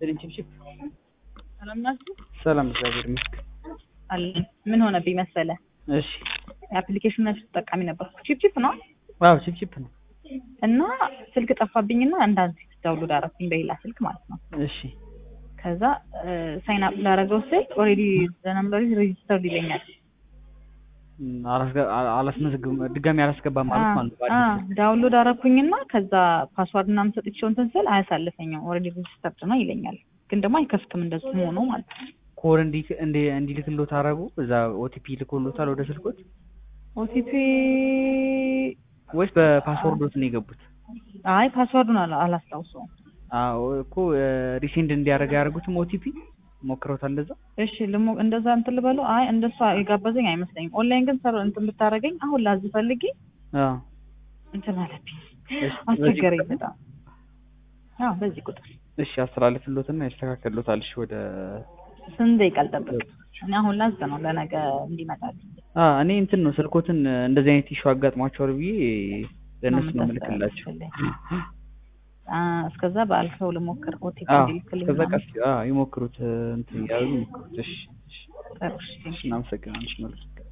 ይስጥልኝ ችብችብ። ሰላም ናችሁ? ሰላም እግዚአብሔር ይመስገን። አለን። ምን ሆነብኝ መሰለ እሺ። የአፕሊኬሽን ተጠቃሚ ነበርኩ። ቺፕቺፕ ነው አዎ ችብችብ ነው። እና ስልክ ጠፋብኝና እንዳንድ ዳውንሎድ አደረኩኝ በሌላ ስልክ ማለት ነው። እሺ ከዛ ሳይን አፕ ላደረገው ስል ኦልሬዲ ዘነምበሪ ሬጂስተርድ ይለኛል። እም፣ አላስገ- አ- አላስመዘግብም ድጋሚ አላስገባም ማለት ማለት ነው። አ በአዲስ ዳውንሎድ አደረኩኝና ከዛ ፓስዋርድ ምናምን ሰጥቼው እንትን ስል አያሳልፈኝም። ኦልሬዲ ሬጂስተርድ ነው ይለኛል። ግን ደግሞ አይከፍትም እንደሱ ሆኖ ማለት ነው። ኮድ እንዲ እንዲ እንዲልክሎት አደረጉ። እዛ ኦቲፒ ልኮሎታል ወደ ስልኮት ኦቲፒ ወይስ በፓስወርዶት ነው የገቡት? አይ ፓስዋርዱን አላ- አላስታውሰውም። አዎ እኮ ሪሴንድ እንዲያደርግ ያደረጉትም ኦቲፒ ሞክረውታል እንደዛ። እሺ ልሞ እንደዛ እንትን ልበለው። አይ እንደሷ የጋበዘኝ አይመስለኝም። ኦንላይን ግን ሰር እንትን ብታደርገኝ አሁን ላዝ ፈልጌ አዎ እንትን አለብኝ እሺ፣ አስቸገረኝ በዚህ በጣም። አዎ በዚህ ቁጥር እሺ አስተላልፍሎትና ያስተካከሉታል። እሺ ወደ ስንት ደቂቃ ልጠብቅ? እኔ አሁን ላዝ ነው ለነገ እንዲመጣልኝ። አ እኔ እንትን ነው ስልኮትን እንደዚህ አይነት ኢሹ አጋጥሟቸዋል ብዬ ለእነሱ ነው የምታስተላልፍልኝ? የምልክላቸው። አ እስከዛ በአልፈው ልሞክር ኦቲፒ አዎ እንዲልክልኝ ከዛ ምናምን። ቀስ አዎ ይሞክሩት እንትን ያሉ ይሞክሩት። እሺ እሺ ጥሩ እሺ። እሺ እናመሰግናለን። እሺ መልካም